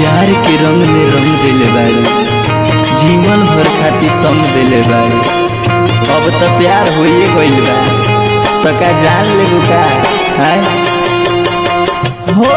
प्यार के रंग में रंग देले बाड़ी जीवन भर खातिर संग देले बाड़ी अब तो प्यार होइए गइल बा तो का जान ले का हाय हो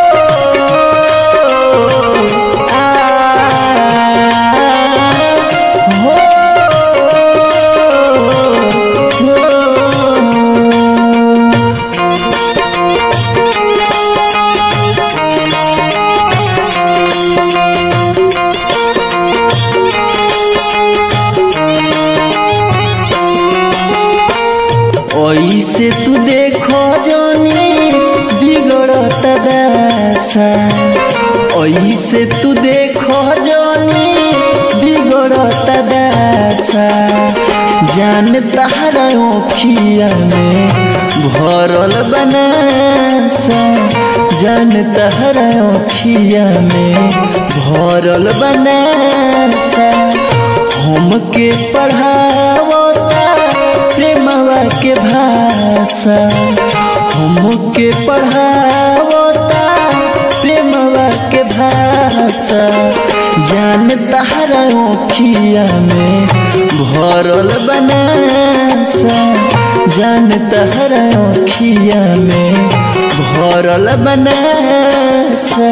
ऐसे तू देखो जानी बिगड़त दशा ऐसे तू देखो जानी बिगड़त दशा जान तारा ओखिया में भरल बनासा जान तारा ओखिया में भरल बनासा हमके पढ़ावता प्रेमवा के भाषा हमके पढ़ावता प्रेमवा के भाषा जान तारा ओखिया में भरल बनासा जान तारा ओखिया में भरल बनासा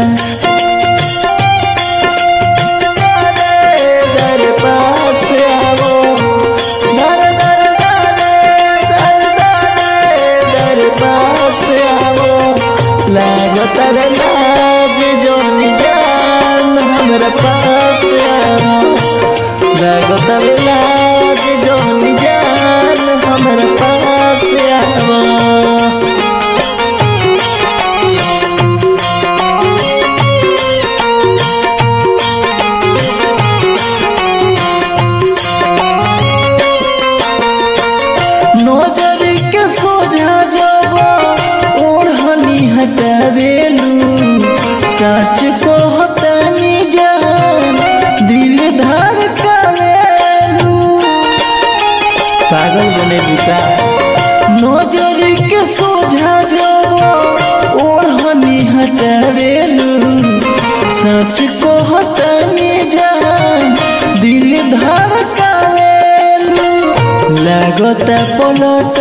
दर पास आवो दर दर दर दर दर पास आवो लागत रे लाज जोन जान हमरा पास आवो लागत रे लाज जोन जान हमरा पास आवो नजर के सोझा जब ओढ़नी हटावेलू सच कहतनी जान दिल धड़कावेलू पागल बने बुका नजर के सोझा जब ओढ़नी हटावेलू सच कहतनी जान दिल धड़कावेलू लागता पलट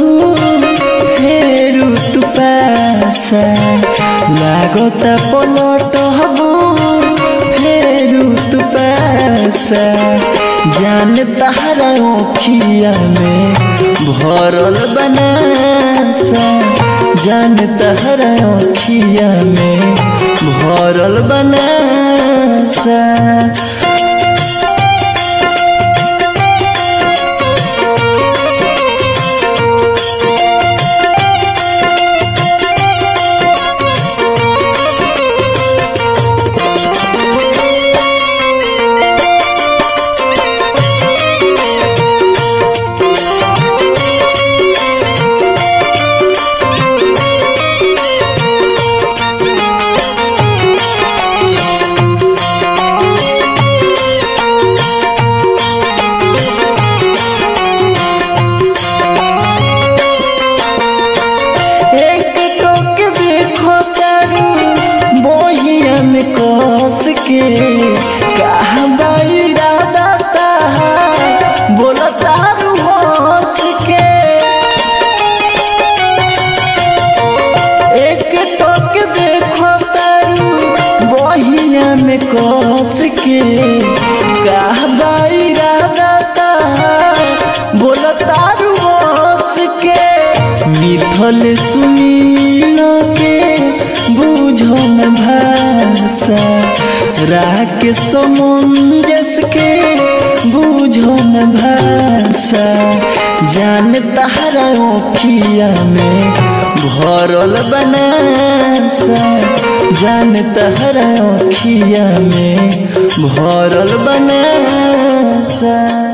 फेरू तू पासा लागता पलट फेरू तू पासा जान तारा ओखिया में भरल बनासा जान तारा ओखिया में भरल बनासा एक टोक देखो तारू बोहिया में कस के कहा इरादा ताहा बोला तारू हंस के एक टोक देखो तारू बोहिया में कस के कहा इरादा ताहा बोला तारू हंस के मिथल सुनील के बुझन भाषा राग समंजस के बुझन भाषा जान तारा ओखिया में भरल बनासा जान तारा ओखिया में भरल बनासा